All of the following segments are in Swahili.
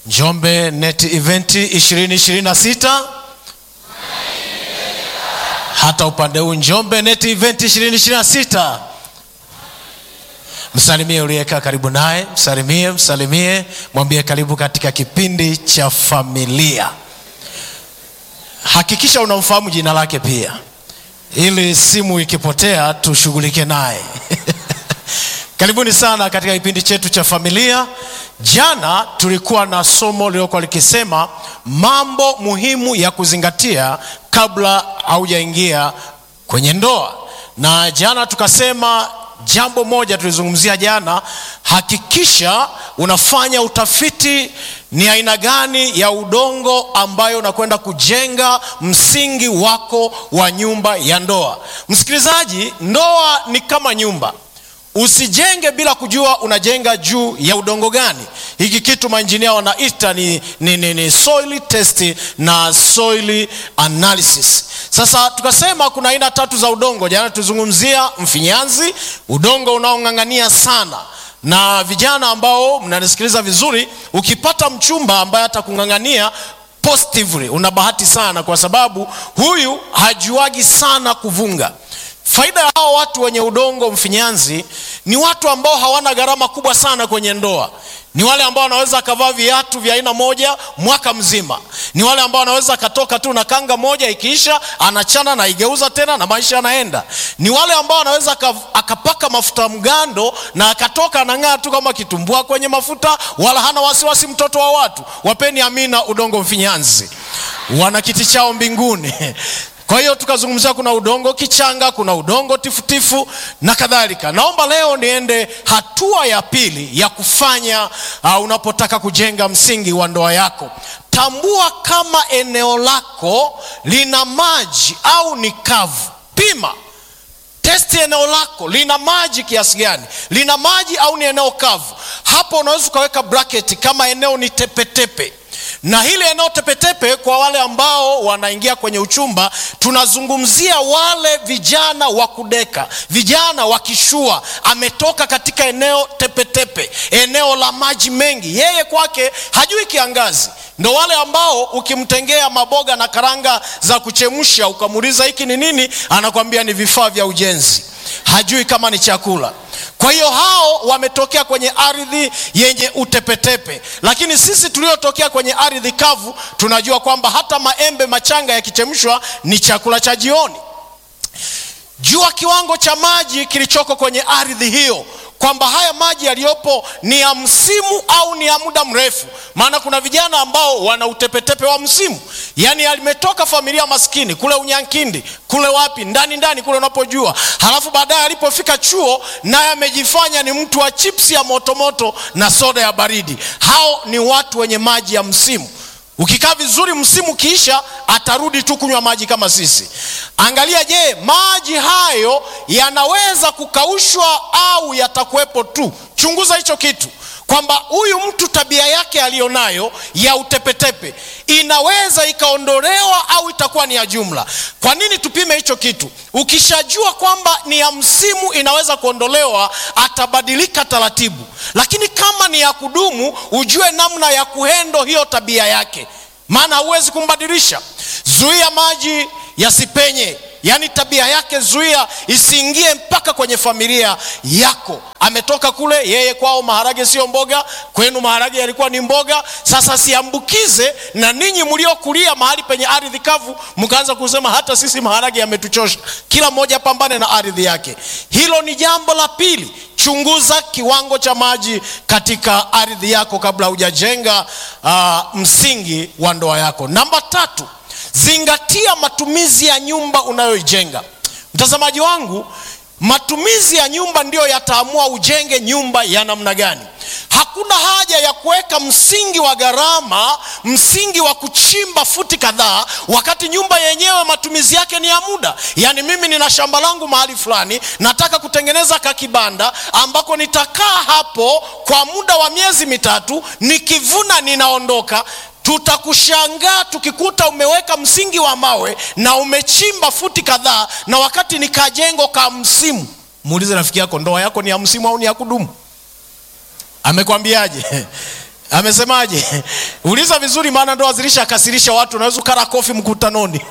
Njombe Net Event 2026 hata upande huu Njombe Net Event 2026. Msalimie uliyekaa karibu naye, msalimie, msalimie, mwambie karibu katika kipindi cha familia. Hakikisha unamfahamu jina lake pia, ili simu ikipotea tushughulike naye. Karibuni sana katika kipindi chetu cha familia. Jana tulikuwa na somo lililokuwa likisema mambo muhimu ya kuzingatia kabla haujaingia kwenye ndoa, na jana tukasema jambo moja tulizungumzia jana, hakikisha unafanya utafiti ni aina gani ya udongo ambayo unakwenda kujenga msingi wako wa nyumba ya ndoa. Msikilizaji, ndoa ni kama nyumba. Usijenge bila kujua unajenga juu ya udongo gani. Hiki kitu mainjinia wanaita ni, ni, ni, ni soil test na soil analysis. Sasa tukasema kuna aina tatu za udongo. Jana tuzungumzia mfinyanzi, udongo unaong'ang'ania sana na vijana ambao mnanisikiliza vizuri, ukipata mchumba ambaye atakung'ang'ania positively, una bahati sana, kwa sababu huyu hajuagi sana kuvunga. Faida ya hao watu wenye udongo mfinyanzi ni watu ambao hawana gharama kubwa sana kwenye ndoa. Ni wale ambao wanaweza akavaa viatu vya aina moja mwaka mzima. Ni wale ambao wanaweza akatoka tu na kanga moja, ikiisha anachana na igeuza tena na maisha yanaenda. Ni wale ambao wanaweza akapaka mafuta mgando na akatoka anang'aa tu kama kitumbua kwenye mafuta, wala hana wasiwasi mtoto wa watu. Wapeni amina udongo mfinyanzi, wana kiti chao mbinguni. Kwa hiyo tukazungumzia kuna udongo kichanga, kuna udongo tifutifu na kadhalika. Naomba leo niende hatua ya pili ya kufanya uh, unapotaka kujenga msingi wa ndoa yako. Tambua kama eneo lako lina maji au ni kavu. Pima, testi eneo lako lina maji kiasi gani, lina maji au ni eneo kavu. Hapo unaweza ukaweka bracket kama eneo ni tepetepe na hili eneo tepetepe, kwa wale ambao wanaingia kwenye uchumba, tunazungumzia wale vijana wa kudeka, vijana wa kishua. Ametoka katika eneo tepetepe, eneo la maji mengi, yeye kwake hajui kiangazi. Ndo wale ambao ukimtengea maboga na karanga za kuchemsha, ukamuuliza hiki ni nini, anakwambia ni vifaa vya ujenzi, hajui kama ni chakula. Kwa hiyo hao wametokea kwenye ardhi yenye utepetepe, lakini sisi tuliotokea kwenye ardhi kavu tunajua kwamba hata maembe machanga yakichemshwa ni chakula cha jioni. Jua kiwango cha maji kilichoko kwenye ardhi hiyo kwamba haya maji yaliyopo ni ya msimu au ni ya muda mrefu. Maana kuna vijana ambao wana utepetepe wa msimu, yaani alimetoka familia maskini kule Unyankindi kule wapi ndani ndani kule unapojua, halafu baadaye alipofika chuo naye amejifanya ni mtu wa chipsi ya motomoto na soda ya baridi. Hao ni watu wenye maji ya msimu. Ukikaa vizuri, msimu kiisha, atarudi tu kunywa maji kama sisi. Angalia, je, maji hayo yanaweza kukaushwa au yatakuwepo tu? Chunguza hicho kitu kwamba huyu mtu tabia yake aliyonayo ya utepetepe inaweza ikaondolewa au itakuwa ni ya jumla. Kwa nini tupime hicho kitu? Ukishajua kwamba ni ya msimu inaweza kuondolewa, atabadilika taratibu, lakini kama ni ya kudumu, ujue namna ya kuhendo hiyo tabia yake, maana huwezi kumbadilisha. Zuia maji yasipenye yaani tabia yake zuia isiingie mpaka kwenye familia yako. Ametoka kule, yeye kwao maharage sio mboga, kwenu maharage yalikuwa ni mboga. Sasa siambukize na ninyi mliokulia mahali penye ardhi kavu, mkaanza kusema hata sisi maharage yametuchosha. Kila mmoja apambane na ardhi yake. Hilo ni jambo la pili. Chunguza kiwango cha maji katika ardhi yako kabla hujajenga uh, msingi wa ndoa yako. Namba tatu, zingatia matumizi ya nyumba unayoijenga. Mtazamaji wangu, matumizi ya nyumba ndiyo yataamua ujenge nyumba ya namna gani. Hakuna haja ya kuweka msingi wa gharama, msingi wa kuchimba futi kadhaa, wakati nyumba yenyewe matumizi yake ni ya muda. Yaani mimi nina shamba langu mahali fulani, nataka kutengeneza kakibanda ambako nitakaa hapo kwa muda wa miezi mitatu, nikivuna ninaondoka. Tutakushangaa tukikuta umeweka msingi wa mawe na umechimba futi kadhaa, na wakati ni kajengo ka msimu. Muulize rafiki yako, ndoa yako ni ya msimu au ni ya kudumu? Amekwambiaje? amesemaje uliza vizuri maana ndoa zilishakasirisha watu unaweza ukara kofi mkutanoni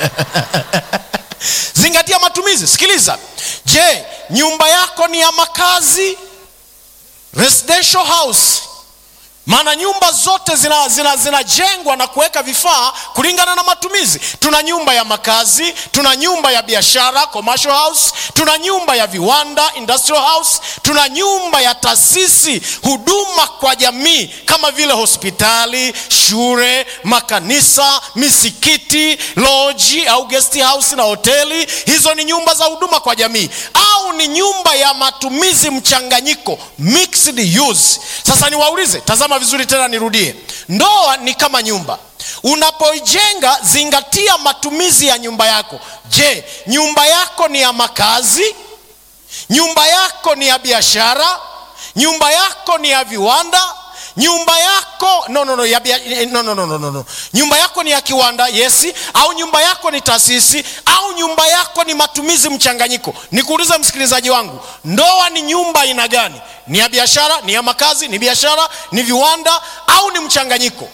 zingatia matumizi sikiliza je nyumba yako ni ya makazi residential house maana nyumba zote zinajengwa zina, zina, zina na kuweka vifaa kulingana na matumizi tuna nyumba ya makazi tuna nyumba ya biashara commercial house tuna nyumba ya viwanda industrial house tuna nyumba ya taasisi huduma kwa jamii kama vile hospitali shule makanisa misikiti loji au guest house na hoteli hizo ni nyumba za huduma kwa jamii au ni nyumba ya matumizi mchanganyiko mixed use sasa niwaulize tazama vizuri tena nirudie ndoa ni kama nyumba unapoijenga zingatia matumizi ya nyumba yako je nyumba yako ni ya makazi nyumba yako ni ya biashara nyumba yako ni ya viwanda nyumba yako no, no, no, ya bia, no, no, no, no, no, no. nyumba yako ni ya kiwanda yesi au nyumba yako ni taasisi au nyumba yako ni matumizi mchanganyiko nikuulize msikilizaji wangu ndoa ni nyumba aina gani ni ya biashara ni ya makazi ni biashara ni viwanda au ni mchanganyiko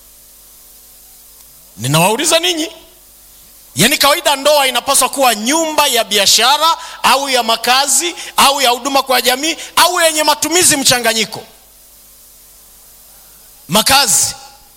ninawauliza ninyi yaani kawaida ndoa inapaswa kuwa nyumba ya biashara au ya makazi au ya huduma kwa jamii au yenye matumizi mchanganyiko makazi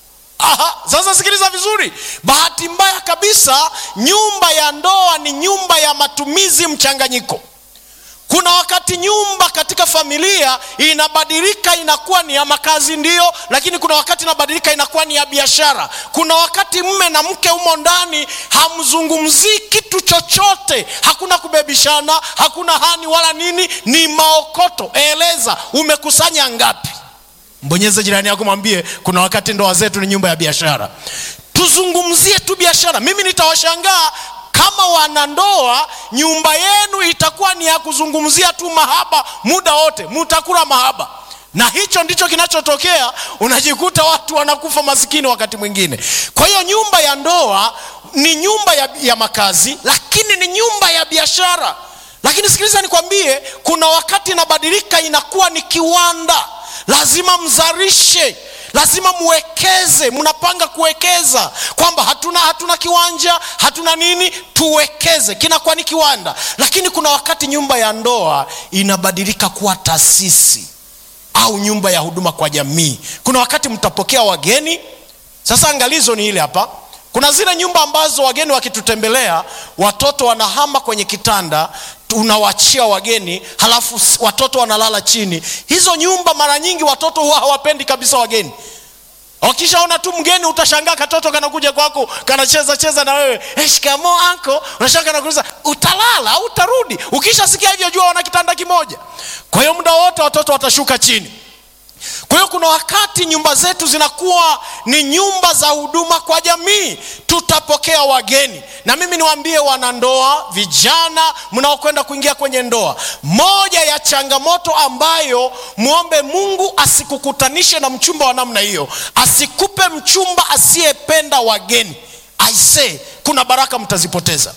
Aha, sasa sikiliza vizuri bahati mbaya kabisa nyumba ya ndoa ni nyumba ya matumizi mchanganyiko kuna wakati nyumba katika familia inabadilika inakuwa ni ya makazi ndio lakini kuna wakati inabadilika inakuwa ni ya biashara kuna wakati mme na mke humo ndani hamzungumzii kitu chochote hakuna kubebishana hakuna hani wala nini ni maokoto eleza umekusanya ngapi mbonyeze jirani yako mwambie kuna wakati ndoa zetu ni nyumba ya biashara tuzungumzie tu biashara mimi nitawashangaa kama wanandoa nyumba yenu itakuwa ni ya kuzungumzia tu mahaba muda wote mutakula mahaba na hicho ndicho kinachotokea unajikuta watu wanakufa masikini wakati mwingine kwa hiyo nyumba ya ndoa ni nyumba ya, ya makazi lakini ni nyumba ya biashara lakini sikiliza nikwambie kuna wakati inabadilika inakuwa ni kiwanda lazima mzarishe lazima muwekeze mnapanga kuwekeza kwamba hatuna hatuna kiwanja hatuna nini tuwekeze kinakuwa ni kiwanda lakini kuna wakati nyumba ya ndoa inabadilika kuwa taasisi au nyumba ya huduma kwa jamii kuna wakati mtapokea wageni sasa angalizo ni ile hapa kuna zile nyumba ambazo wageni wakitutembelea watoto wanahama kwenye kitanda unawachia wageni halafu watoto wanalala chini hizo nyumba mara nyingi watoto huwa hawapendi kabisa wageni wakishaona tu mgeni utashangaa katoto kanakuja kwako kanacheza cheza na wewe hey, shikamo anko unashanga kanakuuliza utalala au utarudi ukishasikia hivyo jua wana kitanda kimoja kwa hiyo muda wote watoto watashuka chini kwa hiyo kuna wakati nyumba zetu zinakuwa ni nyumba za huduma kwa jamii tutapokea wageni na mimi niwaambie wanandoa vijana mnaokwenda kuingia kwenye ndoa moja ya changamoto ambayo mwombe mungu asikukutanishe na mchumba wa namna hiyo asikupe mchumba asiyependa wageni aisee kuna baraka mtazipoteza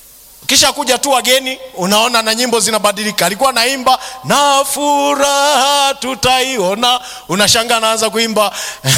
kisha kuja tu wageni unaona na nyimbo zinabadilika alikuwa naimba na furaha tutaiona unashanga anaanza kuimba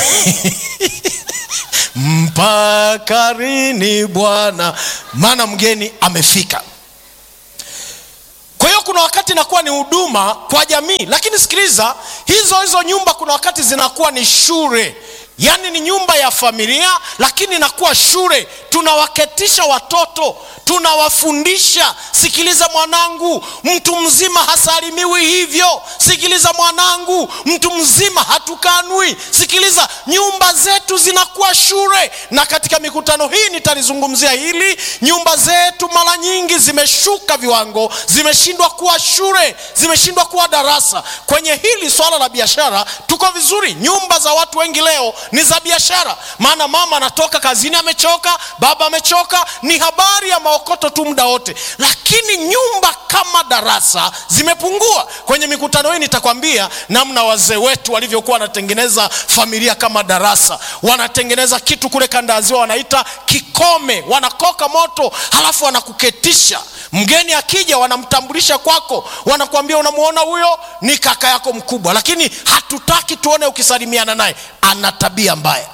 mpakarini bwana maana mgeni amefika kwa hiyo kuna wakati inakuwa ni huduma kwa jamii lakini sikiliza hizo hizo nyumba kuna wakati zinakuwa ni shule yaani ni nyumba ya familia lakini inakuwa shule tunawaketisha watoto tunawafundisha sikiliza mwanangu mtu mzima hasalimiwi hivyo sikiliza mwanangu mtu mzima hatukanwi sikiliza nyumba zetu zinakuwa shule na katika mikutano hii nitalizungumzia hili nyumba zetu mara nyingi zimeshuka viwango zimeshindwa kuwa shule zimeshindwa kuwa darasa kwenye hili swala la biashara tuko vizuri nyumba za watu wengi leo ni za biashara maana mama anatoka kazini amechoka baba amechoka ni habari ya maokoto tu muda wote lakini nyumba kama darasa zimepungua kwenye mikutano hii nitakwambia namna wazee wetu walivyokuwa wanatengeneza familia kama darasa wanatengeneza kitu kule kandaziwa wanaita kikome wanakoka moto halafu wanakuketisha mgeni akija wanamtambulisha kwako wanakuambia unamwona huyo ni kaka yako mkubwa lakini hatutaki tuone ukisalimiana naye ana tabia mbaya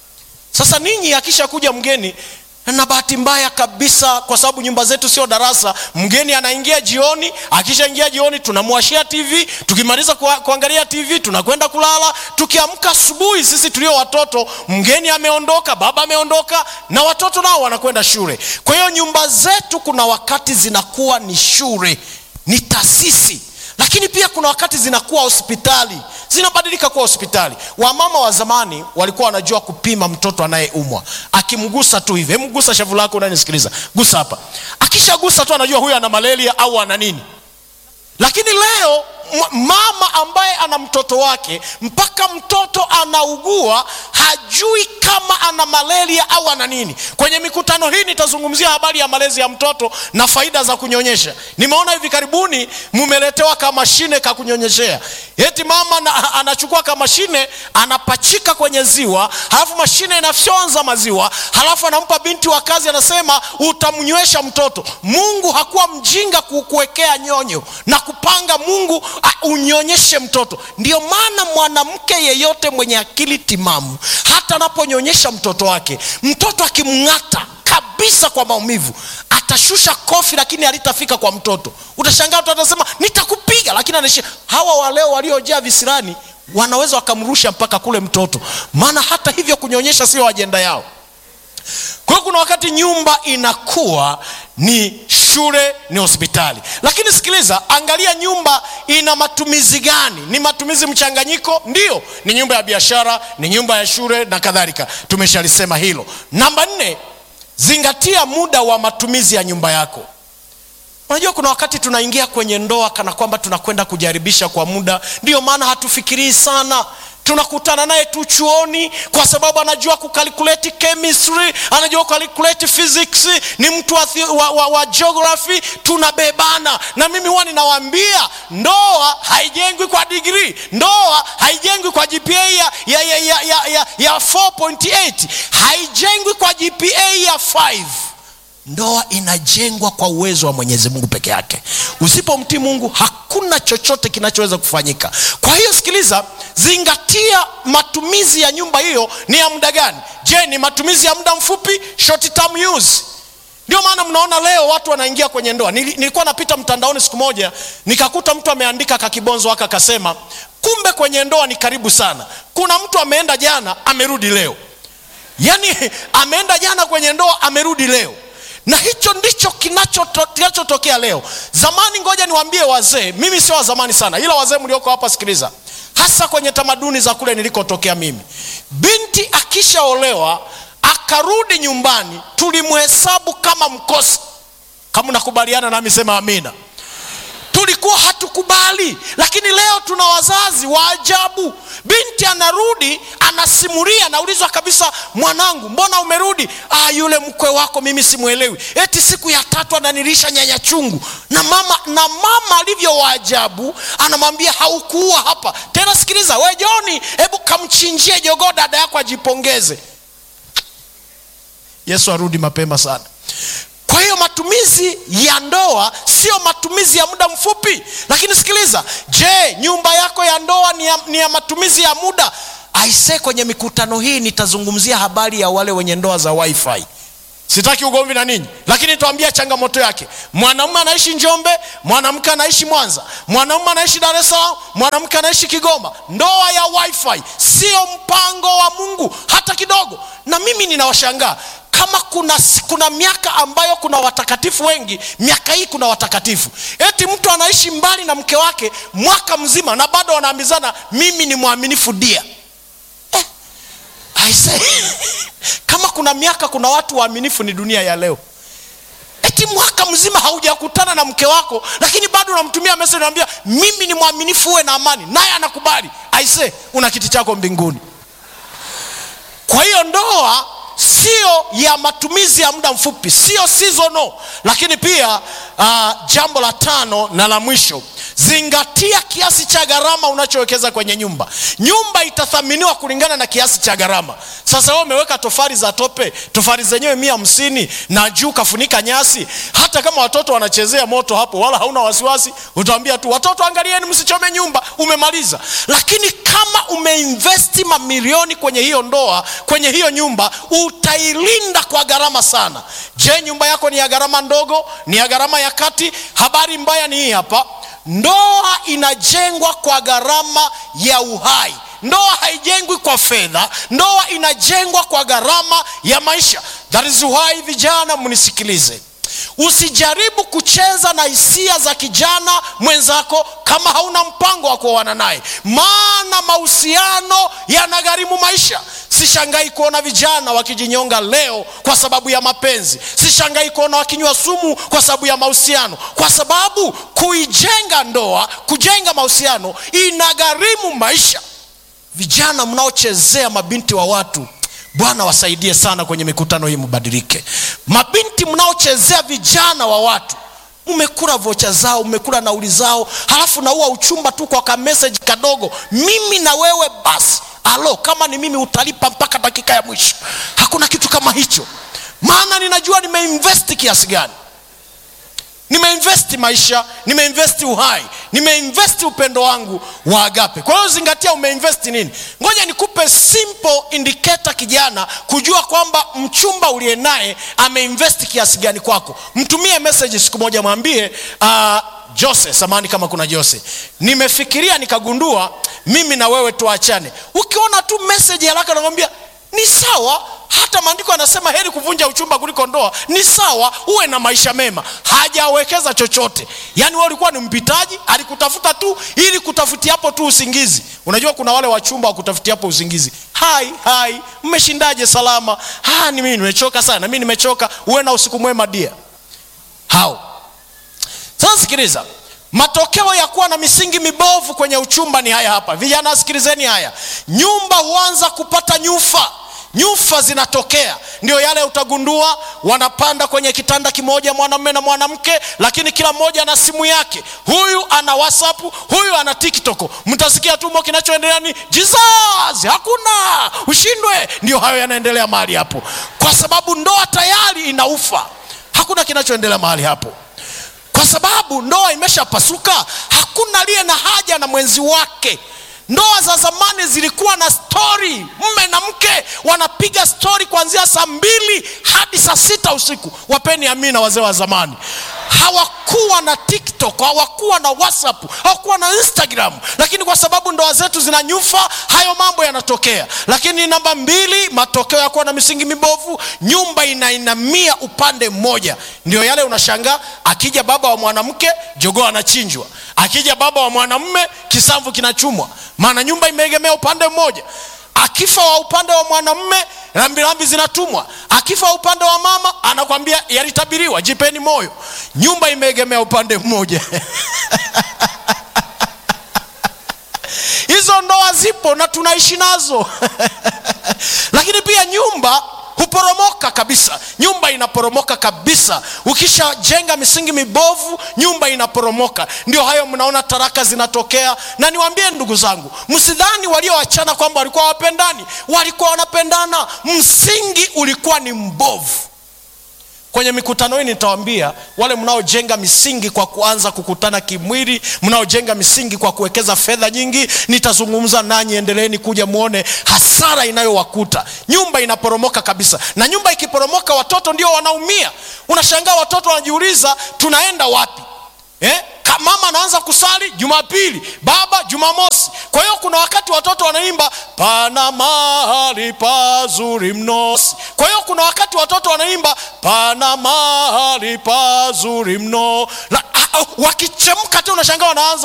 sasa ninyi akisha kuja mgeni na bahati mbaya kabisa kwa sababu nyumba zetu sio darasa mgeni anaingia jioni akishaingia jioni tunamwashia tv tukimaliza kua, kuangalia tv tunakwenda kulala tukiamka asubuhi sisi tulio watoto mgeni ameondoka baba ameondoka na watoto nao wanakwenda shule kwa hiyo nyumba zetu kuna wakati zinakuwa ni shule ni taasisi lakini pia kuna wakati zinakuwa hospitali zinabadilika kuwa hospitali wamama wa zamani walikuwa wanajua kupima mtoto anayeumwa akimgusa tu hivi hemgusa shavu lako unanisikiliza gusa hapa akishagusa tu anajua huyu ana malaria au ana nini lakini leo mama ambaye ana mtoto wake mpaka mtoto anaugua hajui kama ana malaria au ana nini kwenye mikutano hii nitazungumzia habari ya malezi ya mtoto na faida za kunyonyesha nimeona hivi karibuni mumeletewa kamashine ka kunyonyeshea eti mama na, anachukua kamashine anapachika kwenye ziwa halafu mashine inafyonza maziwa halafu anampa binti wa kazi anasema utamnywesha mtoto mungu hakuwa mjinga kukuwekea nyonyo na kupanga mungu uh, unyonyeshe mtoto ndio maana mwanamke yeyote mwenye akili timamu hata anaponyonyesha mtoto wake mtoto akimng'ata kabisa kwa maumivu atashusha kofi lakini halitafika kwa mtoto utashangaa mtoto atasema nitakupiga lakini anaishia hawa waleo waliojaa visirani wanaweza wakamrusha mpaka kule mtoto maana hata hivyo kunyonyesha sio ajenda yao kwa hiyo kuna wakati nyumba inakuwa ni shule ni hospitali lakini sikiliza angalia nyumba ina matumizi gani ni matumizi mchanganyiko ndio ni nyumba ya biashara ni nyumba ya shule na kadhalika tumeshalisema hilo namba nne zingatia muda wa matumizi ya nyumba yako unajua kuna wakati tunaingia kwenye ndoa kana kwamba tunakwenda kujaribisha kwa muda ndiyo maana hatufikirii sana tunakutana naye tu chuoni kwa sababu anajua kukalkuleti chemistry anajua kukalkuleti physics ni mtu wa, wa, wa, wa geography tunabebana na mimi huwa ninawaambia ndoa haijengwi kwa digrii ndoa haijengwi kwa gpa ya, ya, ya, ya, ya, ya, ya 4.8 haijengwi kwa gpa ya 5 ndoa inajengwa kwa uwezo wa mwenyezi mungu peke yake usipomtii mungu hakuna chochote kinachoweza kufanyika kwa hiyo sikiliza zingatia matumizi ya nyumba hiyo ni ya muda gani je ni matumizi ya muda mfupi short term use ndio maana mnaona leo watu wanaingia kwenye ndoa nilikuwa napita mtandaoni siku moja nikakuta mtu ameandika kakibonzo aka akasema kumbe kwenye ndoa ni karibu sana kuna mtu ameenda jana amerudi leo yaani ameenda jana kwenye ndoa amerudi leo na hicho ndicho kinachotokea leo zamani ngoja niwaambie wazee mimi sio wa zamani sana ila wazee mlioko hapa sikiliza hasa kwenye tamaduni za kule nilikotokea mimi binti akishaolewa akarudi nyumbani tulimhesabu kama mkosi kama unakubaliana nami sema amina tulikuwa hatukubali lakini leo tuna wazazi wa ajabu binti anarudi anasimulia naulizwa kabisa mwanangu mbona umerudi ah, yule mkwe wako mimi simwelewi eti siku ya tatu ananilisha nyanya chungu na mama na mama alivyo waajabu anamwambia haukuua hapa tena sikiliza we joni hebu kamchinjie jogoo dada yako ajipongeze yesu arudi mapema sana kwa hiyo matumizi ya ndoa sio matumizi ya muda mfupi lakini sikiliza je nyumba yako ya ndoa ni ya, ni ya matumizi ya muda aise kwenye mikutano hii nitazungumzia habari ya wale wenye ndoa za wifi sitaki ugomvi na ninyi lakini nitawambia changamoto yake mwanamume anaishi njombe mwanamke anaishi mwanza mwanamume anaishi dar es salaam mwanamke anaishi kigoma ndoa ya wifi sio mpango wa mungu hata kidogo na mimi ninawashangaa kama kuna, kuna miaka ambayo kuna watakatifu wengi miaka hii kuna watakatifu eti mtu anaishi mbali na mke wake mwaka mzima na bado wanaambizana mimi ni mwaminifu dia eh, aise kama kuna miaka kuna watu waaminifu ni dunia ya leo eti mwaka mzima haujakutana na mke wako lakini bado unamtumia message unamwambia mimi ni mwaminifu uwe na amani naye anakubali aise una kiti chako mbinguni kwa hiyo ndoa sio ya matumizi ya muda mfupi sio seasonal lakini pia uh, jambo la tano na la mwisho zingatia kiasi cha gharama unachowekeza kwenye nyumba nyumba itathaminiwa kulingana na kiasi cha gharama sasa wewe umeweka tofali za tope tofali zenyewe mia hamsini na juu kafunika nyasi hata kama watoto wanachezea moto hapo wala hauna wasiwasi utaambia tu watoto angalieni msichome nyumba umemaliza lakini kama umeinvesti mamilioni kwenye hiyo ndoa kwenye hiyo nyumba utailinda kwa gharama sana je nyumba yako ni ya gharama ndogo ni ya gharama ya kati habari mbaya ni hii hapa ndoa inajengwa kwa gharama ya uhai ndoa haijengwi kwa fedha ndoa inajengwa kwa gharama ya maisha that is why vijana mnisikilize usijaribu kucheza na hisia za kijana mwenzako kama hauna mpango wa kuoana naye maana mahusiano yanagharimu maisha sishangai kuona vijana wakijinyonga leo kwa sababu ya mapenzi sishangai kuona wakinywa sumu kwa sababu ya mahusiano kwa sababu kuijenga ndoa kujenga mahusiano inagharimu maisha vijana mnaochezea mabinti wa watu bwana wasaidie sana kwenye mikutano hii mbadilike mabinti mnaochezea vijana wa watu umekula vocha zao umekula nauli zao halafu naua uchumba tu kwa kameseji kadogo mimi na wewe basi alo kama ni mimi utalipa mpaka dakika ya mwisho hakuna kitu kama hicho maana ninajua nimeinvesti kiasi gani nimeinvesti maisha nimeinvesti uhai nimeinvesti upendo wangu wa agape kwa hiyo zingatia umeinvesti nini ngoja nikupe simple indicator kijana kujua kwamba mchumba uliye naye ameinvesti kiasi gani kwako mtumie message siku moja mwambie uh, jose samani kama kuna jose nimefikiria nikagundua mimi na wewe tuachane ukiona tu message haraka nakwambia ni sawa hata maandiko yanasema heri kuvunja uchumba kuliko ndoa ni sawa uwe na maisha mema hajawekeza chochote yaani wewe ulikuwa ni mpitaji alikutafuta tu ili kutafutiapo tu usingizi unajua kuna wale wachumba wakutafutiapo usingizi hai hai mmeshindaje salama ha, ni mimi nimechoka sana mi nimechoka uwe na usiku mwema dia hao sasa sikiliza matokeo ya kuwa na misingi mibovu kwenye uchumba ni haya hapa vijana sikilizeni haya nyumba huanza kupata nyufa nyufa zinatokea ndio yale utagundua wanapanda kwenye kitanda kimoja mwanamume na mwanamke lakini kila mmoja ana simu yake huyu ana whatsapp huyu ana tiktok mtasikia tumo kinachoendelea ni jesus hakuna ushindwe ndio hayo yanaendelea mahali hapo kwa sababu ndoa tayari inaufa hakuna kinachoendelea mahali hapo kwa sababu ndoa imeshapasuka hakuna aliye na haja na mwenzi wake ndoa za zamani zilikuwa na stori mme na mke wanapiga stori kuanzia saa mbili hadi saa sita usiku wapeni amina wazee wa zamani hawakuwa na tiktok hawakuwa na whatsapp hawakuwa na instagram lakini kwa sababu ndoa zetu zina nyufa hayo mambo yanatokea lakini namba mbili matokeo ya kuwa na misingi mibovu nyumba inainamia upande mmoja ndio yale unashangaa akija baba wa mwanamke jogoo anachinjwa akija baba wa mwanamme kisamvu kinachumwa maana nyumba imeegemea upande mmoja akifa wa upande wa mwanamme rambirambi zinatumwa akifa wa upande wa mama anakwambia yalitabiriwa jipeni moyo nyumba imeegemea upande mmoja hizo ndoa zipo na tunaishi nazo lakini pia nyumba huporomoka kabisa nyumba inaporomoka kabisa ukishajenga misingi mibovu nyumba inaporomoka ndio hayo mnaona taraka zinatokea na niwaambie ndugu zangu msidhani walioachana kwamba walikuwa wapendani walikuwa wanapendana msingi ulikuwa ni mbovu kwenye mikutano hii nitawambia wale mnaojenga misingi kwa kuanza kukutana kimwili mnaojenga misingi kwa kuwekeza fedha nyingi nitazungumza nanyi endeleeni kuja muone hasara inayowakuta nyumba inaporomoka kabisa na nyumba ikiporomoka watoto ndio wanaumia unashangaa watoto wanajiuliza tunaenda wapi eh? mama anaanza kusali jumapili baba jumamosi kwa hiyo kuna wakati watoto wanaimba pana mahali pazuri mno kwa hiyo kuna wakati watoto wanaimba pana mahali pazuri mno wakichemka tu unashangaa wanaanza